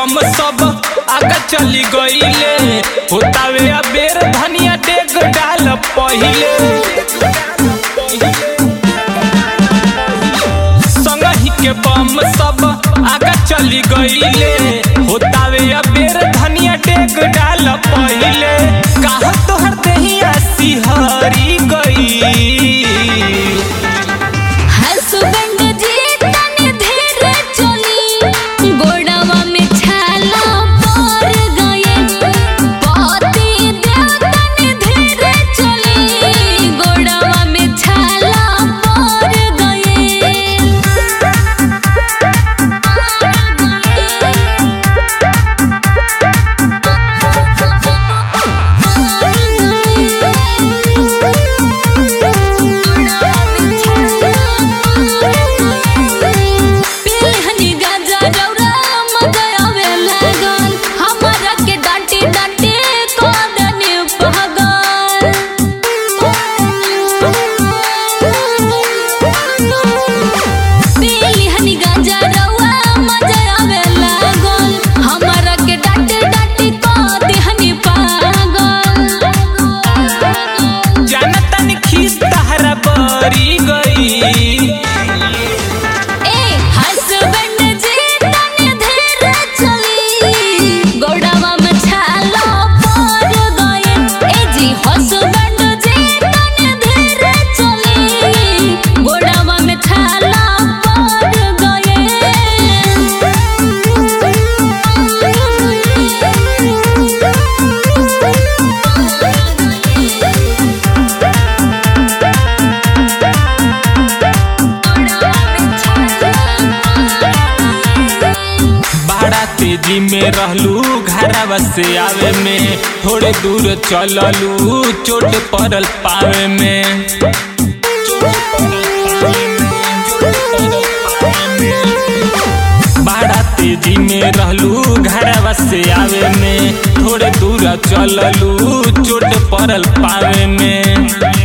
बम सब आगे चली गईले होतावे अबेर धनिया डेग डाल पहिले संगही के बम सब आगे चली गईले होतावे अबेर धनिया डेग डाल पहिले काह तोहर देहिया सिहरी गई हसबैंड जी तनी धीरे चली गोड़वा में छाला पड़ गए पति देव तनी धीरे चली गोड़वा में छाला पड़ पेहनी गाजा रौरा मगयावे लागल हमरा के डांटी डांटी कोदने पहगल पेहनी गाजा रौरा मगयावे लागल हमरा के डांटी डांटी कोदने पागल जानतन खीस तहरा बरी गई ए हसबैंड जी तनी धीरे चली गोड़वा में छाला पड़ गए ए जी हसबैंड जी तनी धीरे चली गोड़वा में छाला पड़ बड़ा तेजी में रहलू घरवा से आवे में थोड़े दूर चललू चोट पड़ल पावे में बड़ा तेजी में रहलू घरवा से आवे में थोड़े दूर चललू चोट पड़ल पावे में